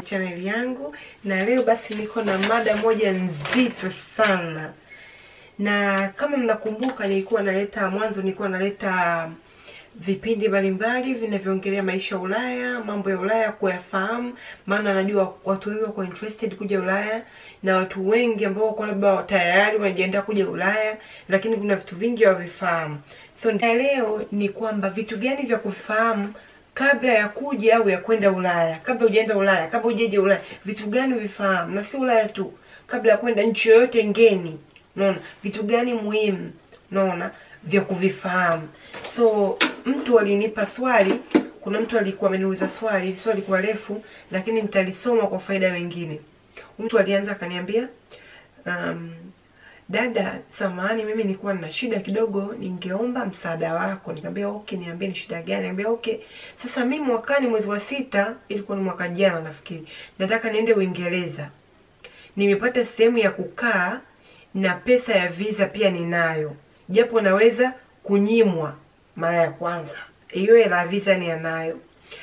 chaneli yangu, na leo basi niko na mada moja nzito sana, na kama mnakumbuka, nilikuwa naleta mwanzo, nilikuwa naleta vipindi mbalimbali vinavyoongelea maisha ya Ulaya, mambo ya Ulaya kuyafahamu, maana najua watu wengi wako interested kuja Ulaya na watu wengi ambao wako labda tayari wanajiandaa kuja Ulaya, lakini kuna vitu vingi hawavifahamu. So na leo ni kwamba vitu gani vya kufahamu kabla ya kuja au ya kwenda Ulaya, kabla hujaenda Ulaya, kabla hujaje Ulaya, vitu gani uvifahamu, na si Ulaya tu, kabla ya kwenda nchi yoyote ngeni. Unaona vitu gani muhimu, unaona vya kuvifahamu. So mtu alinipa swali, kuna mtu alikuwa ameniuliza swali, swali likuwa refu, lakini nitalisoma kwa faida wengine. Mtu alianza akaniambia, um, dada, samahani, mimi nilikuwa na shida kidogo, ningeomba msaada wako. Nikamwambia okay, niambie ni shida gani? Nikamwambia okay, sasa mimi mwakani mwezi wa sita, ilikuwa ni mwaka jana nafikiri, nataka niende Uingereza. Nimepata sehemu ya kukaa na pesa ya visa pia ninayo, japo naweza kunyimwa mara ya kwanza. Hiyo hela ya visa ni anayo.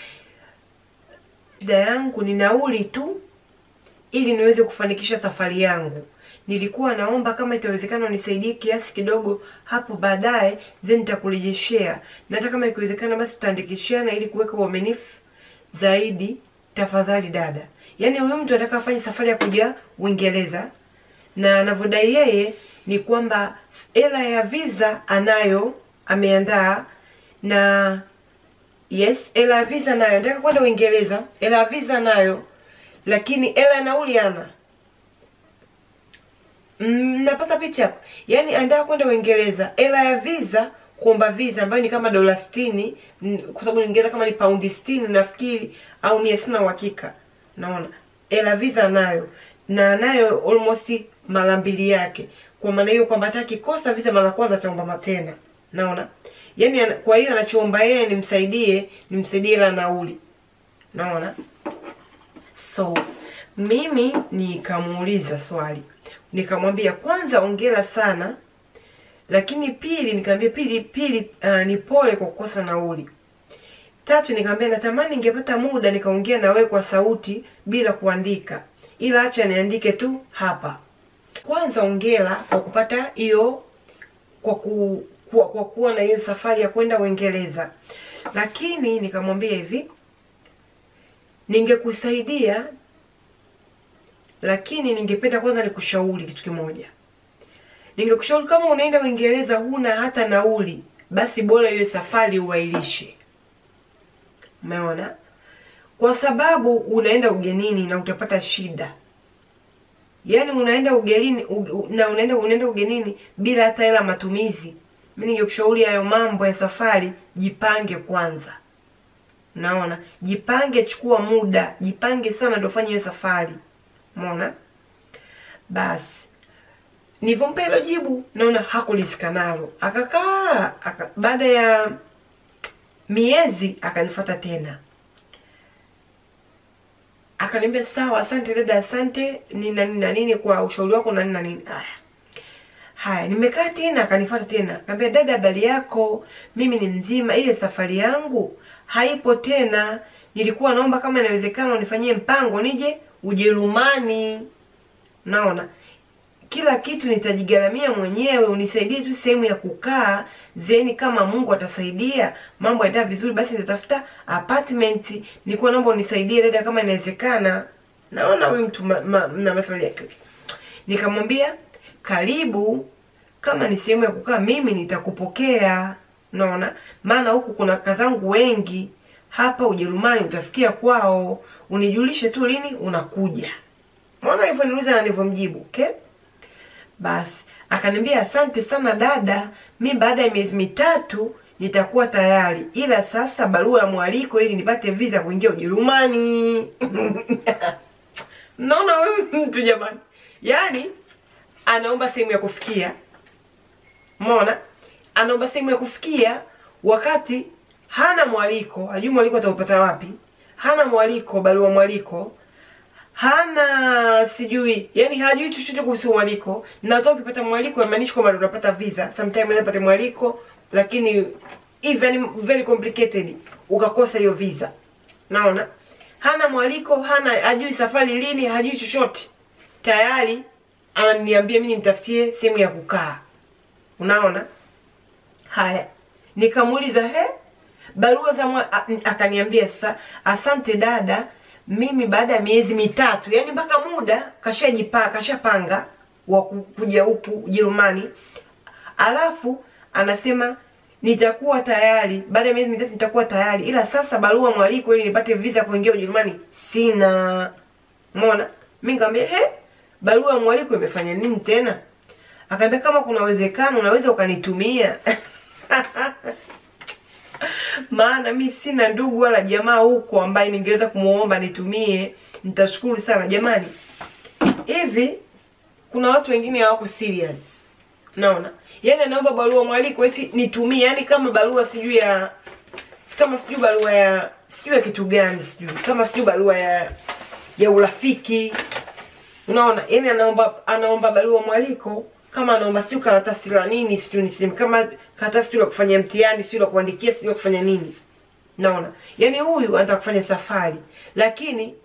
Shida yangu ni nauli tu, ili niweze kufanikisha safari yangu. Nilikuwa naomba kama itawezekana unisaidie kiasi kidogo hapo baadaye, then nitakurejeshea. Na hata kama ikiwezekana, basi tutaandikishana ili kuweka uaminifu zaidi. Tafadhali dada. Yaani huyu mtu anataka afanye safari ya kuja Uingereza, na anavyodai yeye ni kwamba hela ya visa anayo, ameandaa na yes, hela ya visa nayo, nataka kwenda Uingereza, hela ya visa nayo, lakini hela ya nauli ana Mm, napata picha hapo. Yaani anataka kwenda Uingereza, hela ya visa, kuomba visa ambayo ni kama dola 60, kwa sababu Uingereza kama ni paundi 60 nafikiri au mia, sina uhakika. Naona hela visa nayo na nayo almost mara mbili yake. Kwa maana hiyo kwamba hata kikosa visa mara kwanza ataomba tena. Naona? Yaani ana- kwa hiyo anachoomba yeye nimsaidie, nimsaidie la nauli. Naona? So mimi nikamuuliza swali, nikamwambia kwanza, ongera sana, lakini pili, nikamwambia pili pili, uh, ni pole kwa kukosa nauli. Tatu, nikamwambia natamani ningepata muda nikaongea na wewe kwa sauti bila kuandika, ila acha niandike tu hapa. Kwanza ongera kwa kupata hiyo, kwa ku, kwa, kwa kuwa na hiyo safari ya kwenda Uingereza, lakini nikamwambia hivi ningekusaidia lakini ningependa kwanza nikushauri kitu kimoja. Ningekushauri kama unaenda Uingereza huna hata nauli, basi bora hiyo safari uwailishe. Umeona? Kwa sababu unaenda ugenini na utapata shida. Yaani unaenda ugenini u, na unaenda unaenda ugenini bila hata hela matumizi. Mimi ningekushauri hayo mambo ya safari, jipange kwanza. Naona, jipange, chukua muda, jipange sana ndio fanye hiyo safari. Umeona? Basi nilivyompa hilo jibu, naona hakulisika nalo, akakaa aka, baada ya miezi akanifuata tena, akaniambia sawa, asante dada, asante nini na nini kwa ushauri wako na nini na nini. Haya haya, nimekaa tena, akanifuata tena, akaniambia dada, habari yako? Mimi ni mzima, ile safari yangu haipo tena. Nilikuwa naomba kama inawezekana unifanyie mpango nije Ujerumani. Naona kila kitu nitajigaramia mwenyewe, unisaidie tu sehemu ya kukaa, zeni kama Mungu atasaidia mambo yataenda vizuri, basi nitatafuta apartment. Nilikuwa naomba unisaidie dada, kama inawezekana. Naona huyu mtu ma, ma, na maswali yake. Nikamwambia karibu, kama ni sehemu ya kukaa mimi nitakupokea. Naona maana huku kuna kazangu wengi hapa Ujerumani, utafikia kwao, unijulishe tu lini unakuja. Mwana alivyoniuliza na nilivyomjibu, okay? Basi akaniambia asante sana dada, mi baada ya miezi mitatu nitakuwa tayari, ila sasa barua ya mwaliko ili nipate visa kuingia Ujerumani. Naona huyu mtu jamani, yaani anaomba sehemu ya kufikia, umeona, anaomba sehemu ya kufikia wakati hana mwaliko, hajui mwaliko ataupata wapi, hana mwaliko, barua mwaliko hana sijui, yani hajui chochote kuhusu mwaliko, na hata ukipata mwaliko haimaanishi kwamba unapata visa. Sometimes unaweza pata mwaliko lakini even very complicated ukakosa hiyo visa. Naona hana mwaliko hana hajui safari lini hajui chochote tayari ananiambia mimi nitafutie sehemu ya kukaa unaona haya nikamuuliza he barua za mwa, a- akaniambia sasa asante dada mimi baada ya miezi mitatu yani mpaka muda kashajipa kashapanga wa ku- kuja huku ujerumani alafu anasema nitakuwa tayari baada ya miezi mitatu nitakuwa tayari ila sasa barua mwaliko ili nipate visa kuingia ujerumani sina mona mi nikamwambia he barua ya mwaliko imefanya nini tena akaambia kama kuna uwezekano unaweza ukanitumia maana mi sina ndugu wala jamaa huko ambaye ningeweza kumuomba nitumie nitashukuru sana jamani hivi kuna watu wengine hawako serious naona yani anaomba barua mwaliko eti nitumie yani kama barua sijui ya kama sijui barua ya sijui ya kitu gani sijui kama sijui barua ya ya urafiki unaona yani anaomba anaomba barua mwaliko kama anaomba sijui karatasi la nini sijui niseme kama karatasi sijui la kufanya mtihani sijui la kuandikia sijui la kufanya nini naona yani huyu anataka kufanya safari lakini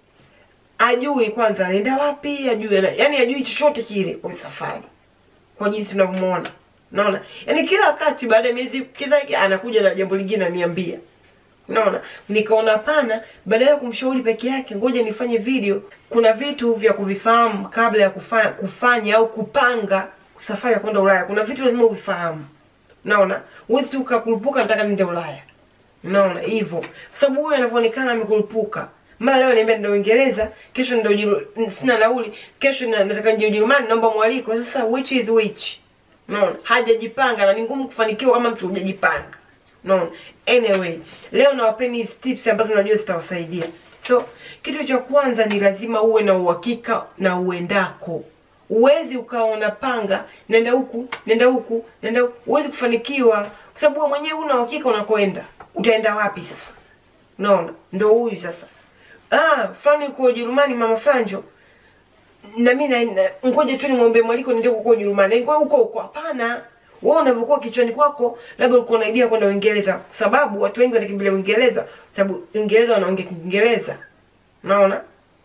ajui kwanza anaenda wapi ajui ana- yani ajui chochote kile kwa safari kwa jinsi tunavyomuona naona yani kila wakati baada ya miezi kila anakuja na jambo lingine ananiambia unaona nikaona hapana badala ya kumshauri peke yake ngoja nifanye video kuna vitu vya kuvifahamu kabla ya kufanya, kufanya au kupanga safari ya kwenda ulaya kuna vitu lazima uvifahamu naona huwezi ukakurupuka nataka niende ulaya unaona hivyo kwa sababu huyu anavyoonekana amekurupuka mara leo niambia ndio uingereza kesho ndio Ujeru- sina nauli kesho na- nataka nje ujerumani naomba mwaliko sasa which is which unaona hajajipanga na ni ngumu kufanikiwa kama mtu hujajipanga unaona anyway leo nawapeni hizi tips ambazo najua zitawasaidia so kitu cha kwanza ni lazima uwe na uhakika na uendako uwezi ukawa unapanga nenda huku nenda huku nenda huku huwezi kufanikiwa kwa sababu wewe mwenyewe una uhakika unakoenda utaenda wapi sasa unaona ndo huyu sasa ah fulani uko ujerumani mama franjo na mimi na- na- ngoja tu nimwombe mwaliko niende huko Ujerumani. Ngoja huko huko hapana. Wewe unavyokuwa kichwani kwako labda uko na idea kwenda Uingereza kwa sababu watu wengi wanakimbilia Uingereza kwa sababu Uingereza wanaongea Kiingereza. Unaona?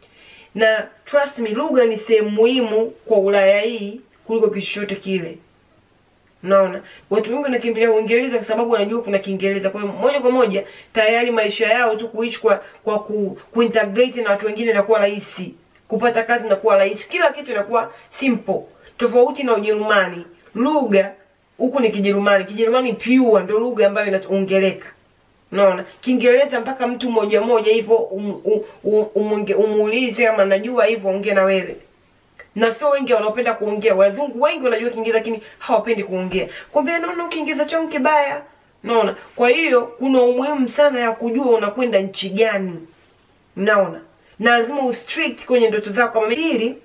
Na trust me lugha ni sehemu muhimu kwa Ulaya hii kuliko kitu chochote kile. Unaona? Watu wengi wanakimbilia Uingereza kwa sababu wanajua kuna Kiingereza. Kwa hiyo moja kwa moja tayari maisha yao tu kuishi kwa kwa ku, kuintegrate na watu wengine inakuwa rahisi. Kupata kazi inakuwa rahisi. Kila kitu inakuwa simple. Tofauti na Ujerumani. Lugha huku ni Kijerumani. Kijerumani pure ndio lugha ambayo inaongeleka. Unaona? Kiingereza mpaka mtu mmoja mmoja hivyo um, um, um, umunge- umuulize kama najua hivyo ongea na wewe na sio wengi wanaopenda kuongea. Wazungu wengi wanajua Kiingereza lakini hawapendi kuongea. Kwambia naona Kiingereza chao kibaya. Unaona? Kwa hiyo kuna umuhimu sana ya kujua unakwenda nchi gani. Unaona? Na lazima ustrict kwenye ndoto zako. Kama Pili,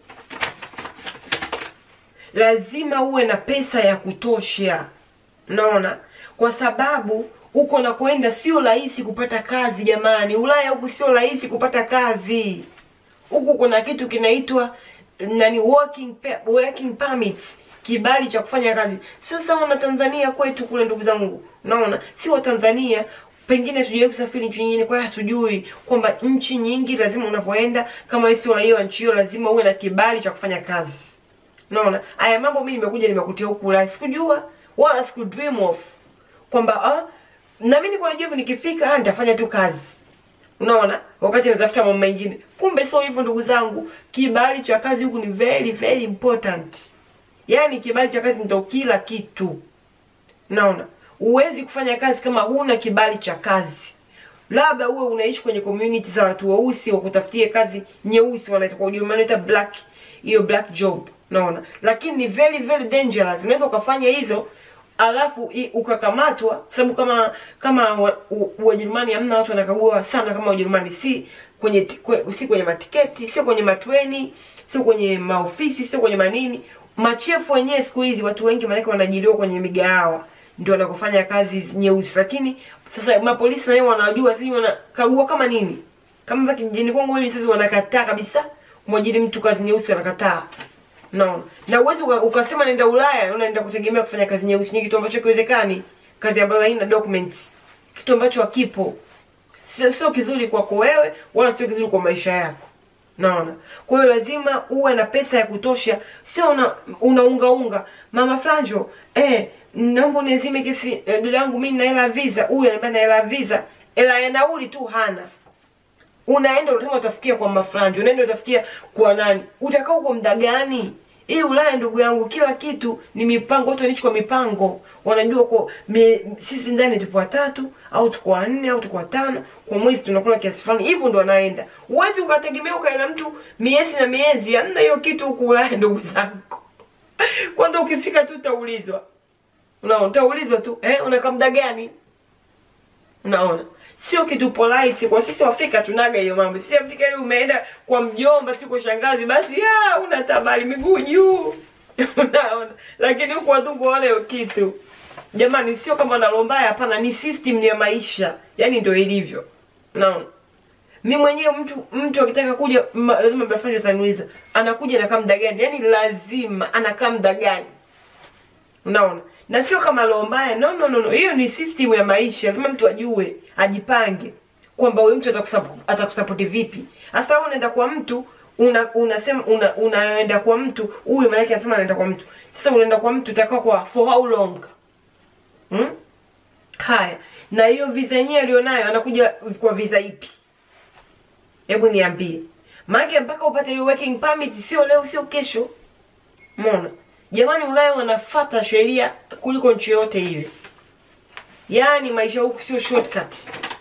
lazima uwe na pesa ya kutosha. Unaona? Kwa sababu huko nakwenda sio rahisi kupata kazi jamani. Ulaya huku sio rahisi kupata kazi huku kuna kitu kinaitwa nani working pe- working permits kibali cha kufanya kazi sio sawa na tanzania kwetu kule ndugu zangu unaona si wa tanzania pengine tujawahi kusafiri nchi nyingine kwa hiyo hatujui kwamba nchi nyingi lazima unavyoenda kama wewe sio raia wa nchi hiyo lazima uwe na kibali cha kufanya kazi unaona haya mambo mimi nimekuja nimekutia huku Ulaya sikujua wala siku dream of kwamba ah na mimi nilikuwa najua hivyo nikifika ah nitafanya tu kazi unaona wakati natafuta mambo mengine kumbe sio hivyo ndugu zangu kibali cha kazi huku ni very very important yaani kibali cha kazi ndio kila kitu unaona huwezi kufanya kazi kama huna kibali cha kazi labda uwe unaishi kwenye community za watu weusi wakutafutie kazi nyeusi wanaita kwa Ujerumani wanaita black hiyo black job unaona lakini ni very very dangerous unaweza ukafanya hizo alafu i- ukakamatwa kwa sababu kama kama wa- u- Wajerumani hamna watu wanakagua sana kama Wajerumani si kwenye ti- kwe, si kwenye matiketi sio kwenye matreni sio kwenye maofisi sio kwenye manini machefu wenyewe siku hizi watu wengi maanake wanaajiriwa kwenye migahawa ndio wanakofanya kazi nyeusi lakini sasa mapolisi nao wanajua sisi wanakagua kama nini kama hapa kijijini kwangu mimi sasa wanakataa kabisa kumwajiri mtu kazi nyeusi wanakataa Unaona? Na uwezi uka, ukasema nenda Ulaya unaenda kutegemea kufanya kazi nyeusi ni kitu ambacho kiwezekani, kazi ambayo haina documents. Kitu ambacho hakipo. sio sio kizuri kwako wewe wala sio kizuri kwa maisha yako naona kwa hiyo lazima uwe na pesa ya kutosha sio una unaungaunga mama franjo eh, naomba uniazime kesi eh, dada yangu mimi na hela ya visa huyu ananiambia na hela ya visa hela ya nauli tu hana unaenda unasema utafikia kwa mafranjo unaenda utafikia kwa nani utakaa huko muda gani hii ulaya ndugu yangu kila kitu ni mipango watu wanaishi kwa mipango wanajua kwa mi, sisi ndani tupo watatu au tuko wanne au tuko watano kwa mwezi tunakula kiasi fulani hivyo ndo wanaenda huwezi ukategemea ukaenda mtu miezi na miezi hamna hiyo kitu huku ulaya ndugu zangu kwanza ukifika tu utaulizwa unaona utaulizwa tu eh unakaa muda gani unaona sio kitu polite kwa sisi Afrika tunaga hiyo mambo. Sisi Afrika ile umeenda kwa mjomba, si kwa shangazi, basi ya una tabari miguu juu unaona. Lakini huku wazungu wale hiyo kitu jamani, sio kama nalombaya, hapana, ni system ya maisha, yani ndio ilivyo. Unaona, mi mwenyewe mtu mtu akitaka kuja ma, lazima bafanya ataniuliza anakuja anakaa muda gani, yani lazima anakaa muda gani unaona na sio kama roho mbaya no no no no hiyo ni system ya maisha lazima mtu ajue ajipange kwamba huyu mtu atakusup- atakusapoti vipi hasa wewe unaenda kwa mtu una unasema una, unaenda kwa mtu huyu maana yake anasema anaenda kwa mtu sasa unaenda kwa mtu utakaa kwa for how long hmm? haya na hiyo visa yenyewe alionayo anakuja kwa visa ipi hebu niambie maana mpaka upate hiyo working permit sio leo sio kesho Umeona? Jamani Ulaya wanafata sheria kuliko nchi yote ile. Yaani maisha huku sio shortcut.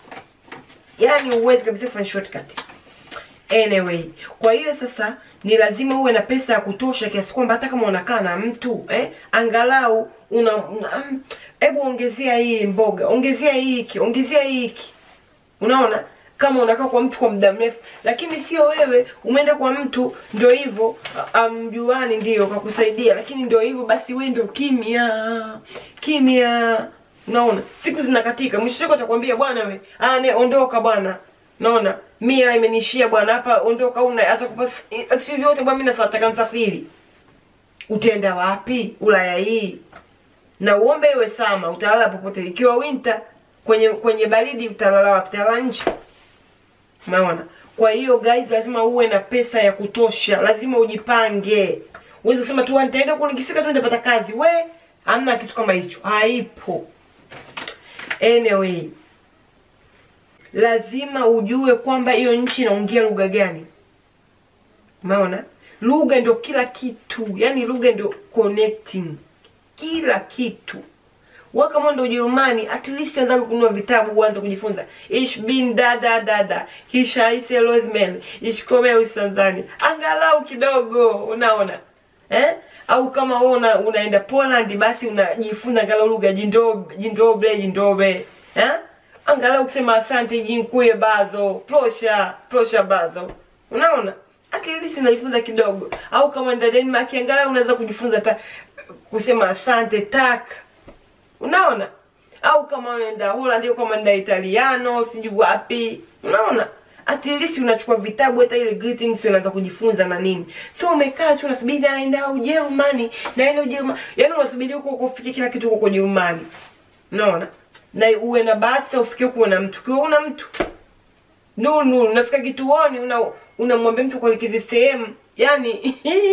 Yaani huwezi kabisa kufanya shortcut. Anyway, kwa hiyo sasa ni lazima uwe na pesa ya kutosha kiasi kwamba hata kama unakaa na mtu eh, angalau una una- mm, hebu ongezea hii mboga, ongezea hii hiki, ongezea hii hiki. Unaona? Kama unakaa kwa mtu kwa muda mrefu, lakini sio wewe umeenda kwa mtu ndio hivyo amjuani ndio kakusaidia, lakini ndio hivyo basi wewe ndio kimya kimya. Unaona? Siku zinakatika, mwisho wako atakwambia bwana we, ah ne ondoka bwana. Unaona? Mia imenishia bwana hapa ondoka una atakupa excuse yote bwana mimi nataka msafiri. Utaenda wapi? Ulaya hii. Na uombe iwe sama, utalala popote. Ikiwa winter kwenye kwenye baridi utalala wapi? Utalala nje. Umeona? Kwa hiyo guys, lazima uwe na pesa ya kutosha, lazima ujipange. Uweze kusema tu nitaenda kule nikifika tu nitapata kazi. We, hamna kitu kama hicho, haipo. Anyway, lazima ujue kwamba hiyo nchi inaongea lugha gani. Umeona? Lugha ndio kila kitu, yani lugha ndio connecting kila kitu wewe kama ndo Ujerumani, at least anza kununua vitabu uanze kujifunza. Ich bin da da da da. Ich heiße Rosemary. Ich komme aus Tanzania. Angalau kidogo, unaona? Eh? Au kama wewe una, unaenda Poland basi unajifunza angalau lugha jindobe, jindobe, jindobe. Eh? Angalau kusema asante jinkuye bazo, prosha, prosha bazo. Unaona? At least unajifunza kidogo. Au kama nda Denmark angalau unaweza kujifunza hata kusema asante tak unaona au kama unaenda Holland au kama unaenda Italiano sijui wapi unaona at least unachukua vitabu hata ile greetings unaanza kujifunza na nini so umekaa tu unasubiri naenda Ujerumani naenda Ujerumani yani unasubiri huko huko ufike kila kitu huko Ujerumani unaona na uwe na bahati sasa ufike huko na mtu kwa una mtu nuru nuru unafika kituoni una unamwambia mtu kuelekeze sehemu yani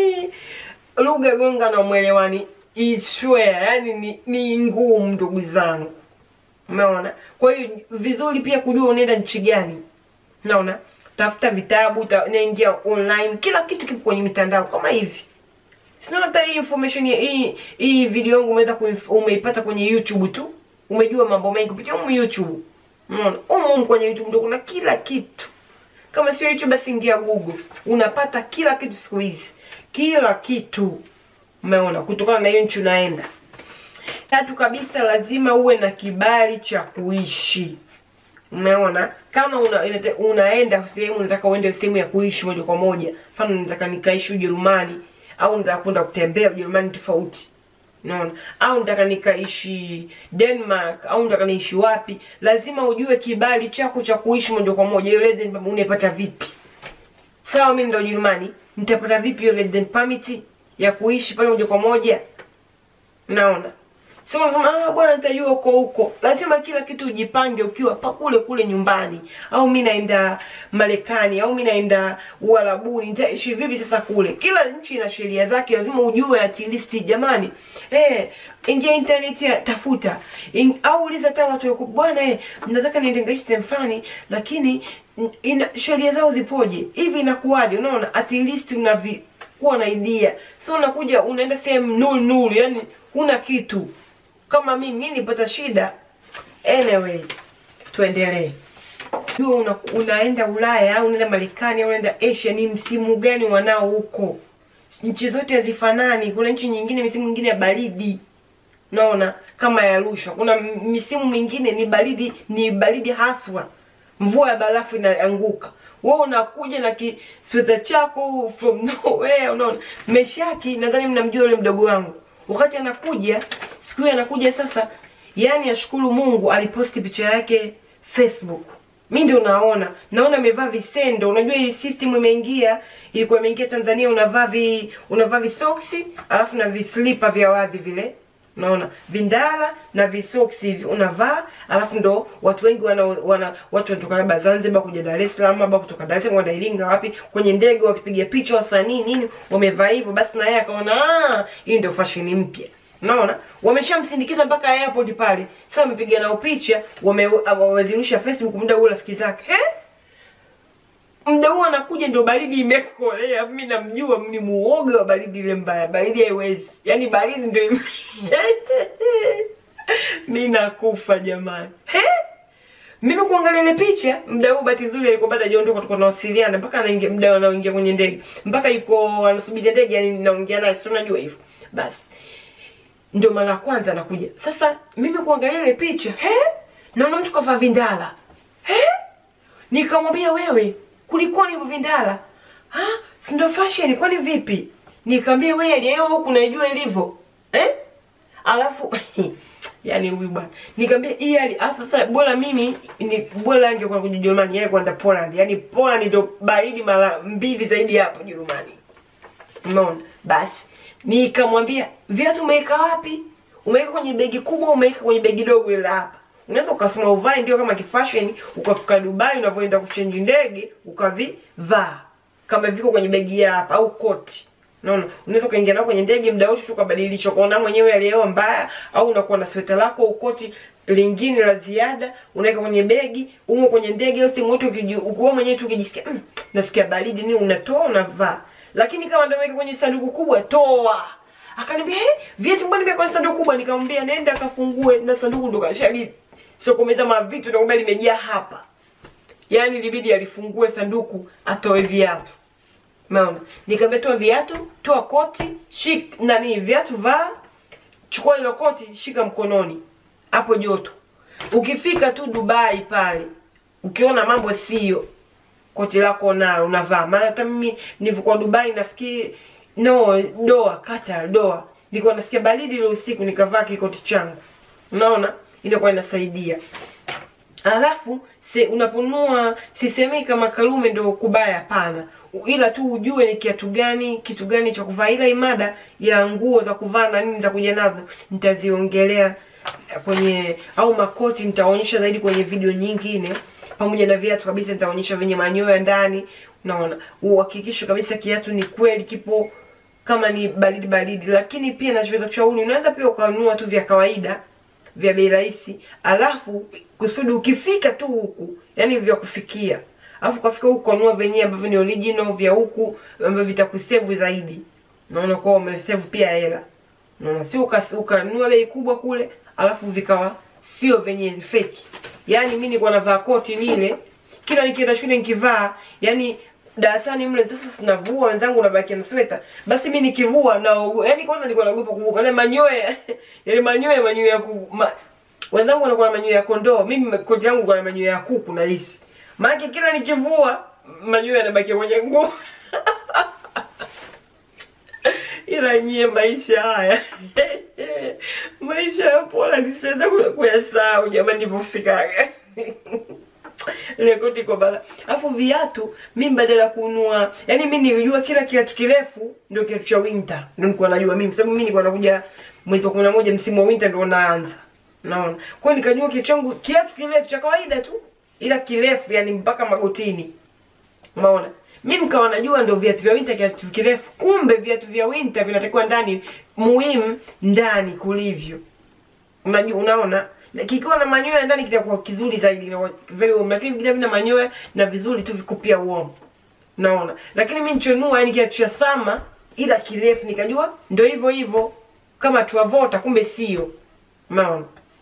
lugha gonga na mwelewani iswea yani ni, ni ngumu ndugu zangu umeona kwa hiyo vizuri pia kujua unaenda nchi gani unaona tafuta vitabu ta, naingia online kila kitu kipo kwenye mitandao kama hivi sinaona hata hii information ya- hii hii video yangu umeweza kuif- umeipata kwenye youtube tu umejua mambo mengi kupitia humu youtube unaona humu humu kwenye youtube ndio kuna kila kitu kama sio youtube basi ingia google unapata kila kitu siku hizi kila kitu umeona kutokana na hiyo nchi unaenda tatu kabisa lazima uwe na kibali cha kuishi umeona kama una, inate- unaenda sehemu unataka uende sehemu ya kuishi moja kwa moja mfano nataka nikaishi ujerumani au nataka kwenda kutembea ujerumani tofauti unaona au nataka nikaishi denmark au nataka niishi wapi lazima ujue kibali chako cha kuishi moja kwa moja hiyo resident permit unaipata vipi sawa mimi ndo ujerumani nitapata vipi hiyo resident permit ya kuishi pale moja kwa moja naona sio unasema ah, bwana nitajua huko huko. Lazima kila kitu ujipange ukiwa pa kule kule nyumbani, au mi naenda Marekani au mi naenda Uarabuni, nitaishi vipi sasa kule? Kila nchi ina sheria zake, lazima ujue at least. Jamani, eh, ingia internet ya tafuta In, au uliza hata watu wako bwana, eh, nataka niende ngaishi sehemu fulani, lakini n- ina sheria zao zipoje? Hivi inakuwaje? Unaona, at least unavi kuwa na idea, so unakuja unaenda sehemu nuru nuru, yani huna kitu. Kama mimi mimi nilipata shida. Anyway, tuendelee. Jua una, unaenda Ulaya au unaenda Marekani au unaenda Asia, ni msimu gani wanao huko? Nchi zote hazifanani. Kuna nchi nyingine misimu mingine ya baridi, naona kama ya Arusha. Kuna m- misimu mingine ni baridi, ni baridi haswa, mvua ya barafu inaanguka. Wewe unakuja na kisweta chako from nowhere, unaona. Meshaki, nadhani mnamjua yule mdogo wangu, wakati anakuja siku hiyo anakuja sasa, yani ashukuru Mungu aliposti picha yake Facebook mi ndio naona naona amevaa visendo unajua hii system imeingia ilikuwa imeingia tanzania unavaa vi unavaa visoksi alafu na vislipa vya wazi vile unaona vindala na visoksi hivi unavaa alafu ndo watu wengi wana, wana watu wanatoka labda zanzibar kuja dar es salaam labda kutoka dar es salaam wanaenda iringa wapi kwenye ndege wakipiga picha wasanii nini wamevaa hivyo basi na yeye akaona "Ah, hii ndio fashion mpya Unaona? Wameshamsindikiza mpaka airport pale. Sasa wamepiga nao picha, wame- wamezirusha Facebook muda huo rafiki zake. He? Muda huo anakuja ndio baridi imekolea. Mimi namjua ni muoga wa baridi ile mbaya. Baridi haiwezi. Yaani baridi ndio ime... Mimi nakufa jamani. He? Mimi kuangalia ile picha, muda huu bahati nzuri alikuwa bado hajaondoka tulikuwa tunawasiliana mpaka anaingia muda anaoingia kwenye ndege. Mpaka yuko anasubiri ndege yani naongea naye, si unajua hivyo. Basi ndio mara ya kwanza anakuja. Sasa mimi kuangalia ile picha, he? Naona mtu kavaa vindala. He? Nikamwambia wewe, kulikoni hivyo vindala? Ha? Si ndio fashion kwani vipi? Nikamwambia wewe leo huku naijua ilivyo. Eh? Alafu yani huyu bwana. Nikamwambia hii hali alafu sasa bora mimi ni bora angekuwa kuja Ujerumani, yeye kwenda Poland. Yaani Poland ndio baridi mara mbili zaidi hapo Ujerumani. Umeona? Basi nikamwambia viatu umeweka wapi? Umeweka kwenye begi kubwa, umeweka kwenye begi dogo ile hapa. Unaweza ukasema uvae ndio kama kifashion, ukafika Dubai unavyoenda kuchange ndege ukavivaa kama viko kwenye begi ya hapa au koti. Unaona? Unaweza ukaingia nao kwenye ndege muda wote ukabadilisha ukaona mwenyewe aliyeoa mbaya au unakuwa na sweta lako au koti lingine la ziada unaweka kwenye begi umo kwenye ndege au sehemu yote ukiji- ukiwa mwenyewe tu ukijisikia mm, nasikia baridi nini unatoa unavaa lakini kama ndio weka kwenye sanduku kubwa toa akaniambia hey, viatu mbona nimeweka kwenye sanduku kubwa nikamwambia nenda akafungue na sanduku ndo kashali sokomeza mavitu na kumbe limejaa hapa yaani ilibidi alifungue sanduku atoe viatu umeona nikamwambia toa viatu toa koti shik nani viatu vaa chukua hilo koti shika mkononi hapo joto ukifika tu dubai pale ukiona mambo sio koti lako nalo unavaa maana hata mimi nilivyokuwa dubai nafikiri no doa kata doa nilikuwa nasikia baridi ile usiku nikavaa kikoti changu unaona inakuwa inasaidia alafu se, unaponunua sisemei kama karume ndo kubaya hapana ila tu ujue ni kiatu gani kitu gani cha kuvaa ila imada ya nguo za kuvaa na nini za kuja nazo nitaziongelea kwenye au makoti nitaonyesha zaidi kwenye video nyingine pamoja na viatu kabisa nitaonyesha venye manyoya ndani unaona uhakikishe kabisa kiatu ni kweli kipo kama ni baridi baridi lakini pia nachoweza kushauri unaweza pia ukanunua tu vya kawaida vya bei rahisi alafu kusudi ukifika tu huku yani vya kufikia alafu ukafika huku kanunua venyewe ambavyo ni original vya huku ambavyo vitakusevu zaidi unaona kwa umesevu pia hela unaona sio uka- ukanunua bei kubwa kule alafu vikawa sio venye fake yaani mi nilikuwa navaa koti lile kila nikienda shule nikivaa yani darasani mle sasa sinavua wenzangu nabaki na sweta basi mi nikivua na yani kwanza nilikuwa naogopa kuvua maana manyoya yale manyoya manyoya ya ku, ma, wenzangu wanakuwa na manyoya ya kondoo mimi koti yangu kwa na manyoya ya kuku na hisi maana kila nikivua manyoya yanabaki kwenye nguo ila nyie maisha haya maisha ya pola nisiweza ku- kuyasahau jamani nilivyofikaga ile koti kwa bala. Alafu viatu mimi badala ya kununua, yani mimi nilijua kila kiatu kirefu ndio kiatu cha winter. Ndio nilikuwa najua mimi sababu mimi nilikuwa nakuja mwezi wa 11 msimu wa winter ndio unaanza. Unaona? Kwa hiyo nikajua kiatu changu kiatu kirefu cha kawaida tu ila kirefu yani mpaka magotini. Umeona? Mimi nikawa najua ndio viatu vya winter kiatu kirefu. Kumbe viatu vya winter vinatakiwa ndani muhimu ndani kulivyo. Unajua unaona? Na kikiwa na manyoya ndani kitakuwa kizuri zaidi kinakuwa very warm lakini vile vina manyoya na vizuri tu viko pia warm. Unaona? Lakini mimi nichonua yani kiatu cha sama ila kirefu nikajua ndio hivyo hivyo kama tuavota kumbe sio. Unaona?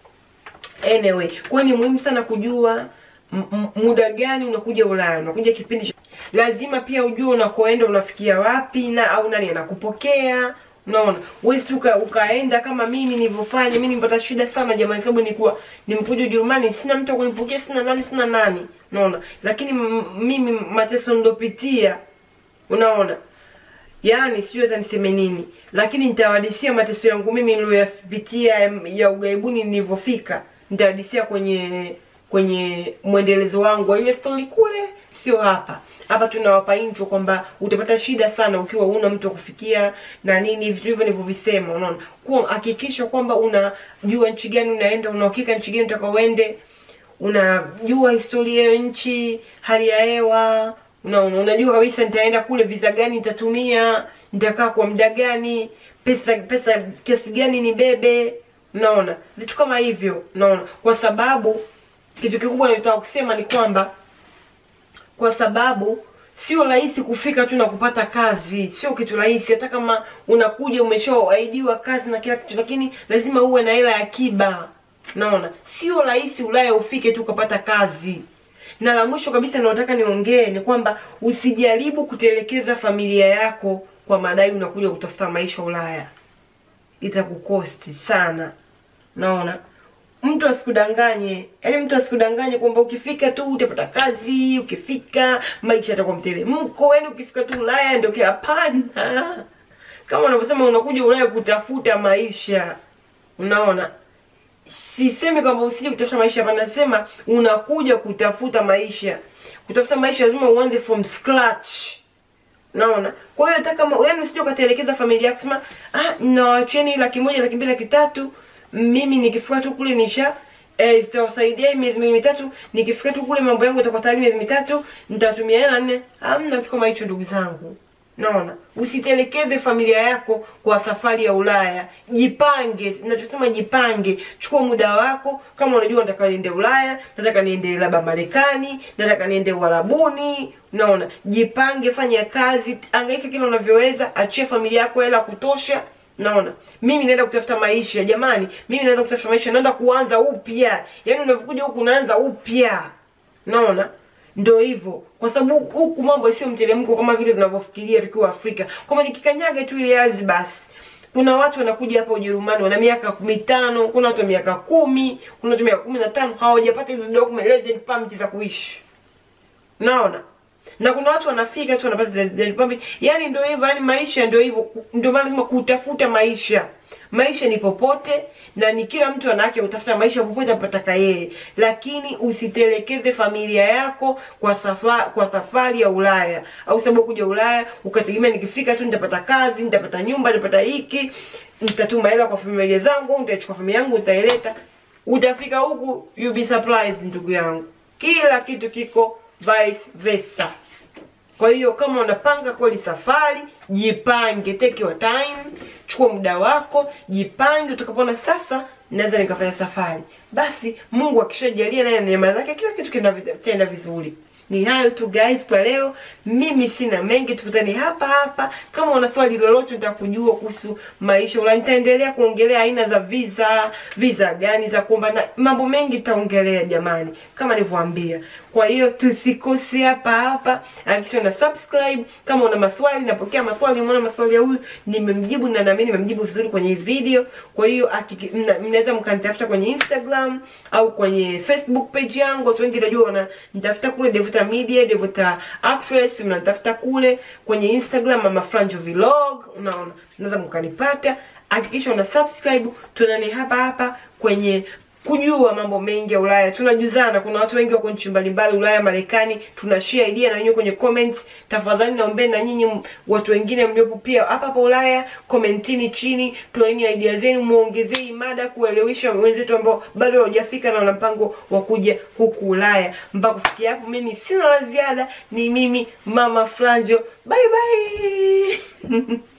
Anyway, kwa hiyo ni muhimu sana kujua m- m- muda gani unakuja Ulaya, unakuja kipindi cha- lazima pia ujue unakoenda unafikia wapi na au nani anakupokea. Unaona, wewe si uka, ukaenda kama mimi nilivyofanya. Mimi nilipata shida sana jamani, sababu nilikuwa nimekuja Ujerumani, sina mtu wa kunipokea, sina nani, sina nani, unaona. Lakini m- mimi mateso nilopitia, unaona, yaani sijui hata niseme nini, lakini nitawadisia mateso yangu mimi niliyoyapitia ya- ya ugaibuni nilivyofika, nitawadisia kwenye kwenye mwendelezo wangu wa ile story kule, sio hapa. Hapa tunawapa intro kwamba utapata shida sana ukiwa una mtu wa kufikia na nini, vitu hivyo nilivyovisema. Unaona, kuwa hakikisha kwamba unajua nchi gani unaenda, una uhakika nchi gani utakaoende, unajua historia ya nchi, hali ya hewa, unaona, unajua kabisa nitaenda kule, visa gani nitatumia, nitakaa kwa muda gani, pesa pesa kiasi gani nibebe, unaona, vitu kama hivyo, unaona, kwa sababu kitu kikubwa nataka kusema ni kwamba kwa sababu sio rahisi kufika tu na kupata kazi, sio kitu rahisi. Hata kama unakuja umeshaahidiwa kazi na kila kitu, lakini lazima uwe na hela ya akiba. Naona sio rahisi Ulaya ufike tu ukapata kazi. Na la mwisho kabisa nataka niongee ni kwamba usijaribu kutelekeza familia yako kwa madai unakuja kutafuta maisha Ulaya, itakukosti sana. Naona mtu asikudanganye, yaani mtu asikudanganye kwamba ukifika tu utapata kazi, ukifika maisha yatakuwa mteremko, yaani ukifika tu Ulaya ndio kia. Hapana, kama unavyosema unakuja Ulaya kutafuta maisha, unaona. Sisemi kwamba usije kutafuta maisha, hapana, nasema unakuja kutafuta maisha. Kutafuta maisha lazima uanze from scratch. Naona. Kwa hiyo hata kama yaani usije ukatelekeza familia yako sema ah, nawacheni laki moja, laki mbili, laki tatu mimi nikifika tu kule nisha eh, zitawasaidia miezi miwili mitatu. Nikifika tu kule mambo yangu yatakuwa tayari miezi mitatu, nitatumia hela nne. Hamna kitu kama hicho, ndugu zangu. Naona, usitelekeze familia yako kwa safari ya Ulaya. Jipange, ninachosema jipange. Chukua muda wako, kama unajua nataka niende Ulaya, nataka niende labda Marekani, nataka niende Uarabuni. Unaona, jipange, fanya kazi, angaika kila unavyoweza, achia familia yako hela kutosha. Naona mimi naenda kutafuta maisha jamani, mimi naenda kutafuta maisha, naenda kuanza upya. Yaani unavyokuja huku unaanza upya, naona ndio hivyo, kwa sababu huku mambo sio mteremko kama vile tunavyofikiria tukiwa Afrika, kwamba nikikanyaga tu ile ardhi basi. Kuna watu wanakuja hapa Ujerumani wana miaka mitano, kuna watu wa miaka kumi, kuna watu miaka kumi na tano hawajapata hizo document resident permit za kuishi, naona na kuna watu wanafika tu wanapata resident permit. Yani ndio hivyo, yani maisha ndio hivyo, ndio maana lazima kutafuta maisha. Maisha ni popote na ni kila mtu ana haki ya kutafuta maisha popote anapotaka yeye, lakini usitelekeze familia yako kwa safari, kwa safari ya Ulaya au sababu kuja Ulaya ukategemea nikifika tu nitapata kazi, nitapata nyumba, nitapata hiki, nitatuma hela kwa familia zangu, nitachukua familia yangu nitaileta. Utafika huku you be surprised, ndugu yangu, kila kitu kiko vice versa. Kwa hiyo kama unapanga kweli safari, jipange, take your time, chukua muda wako, jipange. Utakapoona sasa naweza nikafanya safari, basi Mungu akishajalia naye neema zake, kila kitu kinaenda vizuri. Ni hayo tu guys kwa leo, mimi sina mengi, tukutane hapa hapa. Kama una swali lolote nitakujua kuhusu maisha Ulaya, nitaendelea kuongelea aina za visa, visa gani za kuomba na mambo mengi nitaongelea jamani, kama nilivyowaambia. Kwa hiyo tusikose hapa hapa, hakikisha una subscribe. Kama una maswali, napokea maswali. Umeona maswali ya huyu nimemjibu, na naamini nimemjibu vizuri kwenye hii video. Kwa hiyo mnaweza mkanitafuta kwenye Instagram au kwenye Facebook page yangu. Watu wengi najua wana nitafuta kule Devota Media, Devota Actress, mnatafuta kule kwenye Instagram Mama Franjo Vlog, unaona, mnaweza mkanipata. Hakikisha una subscribe, tuonane hapa hapa kwenye kujua mambo mengi ya Ulaya. Tunajuzana, kuna watu wengi wako nchi mbalimbali Ulaya, Marekani, tuna share idea na wenyewe kwenye comments. Tafadhali naombeni na nyinyi m- watu wengine mliopo pia hapa hapa Ulaya, commentini chini, toeni idea zenu, muongezee mada kuelewesha wenzetu ambao bado hawajafika na wana mpango wa kuja huku Ulaya. Mpaka kufikia hapo, mimi sina la ziada, ni mimi Mama Franjo, bye bye.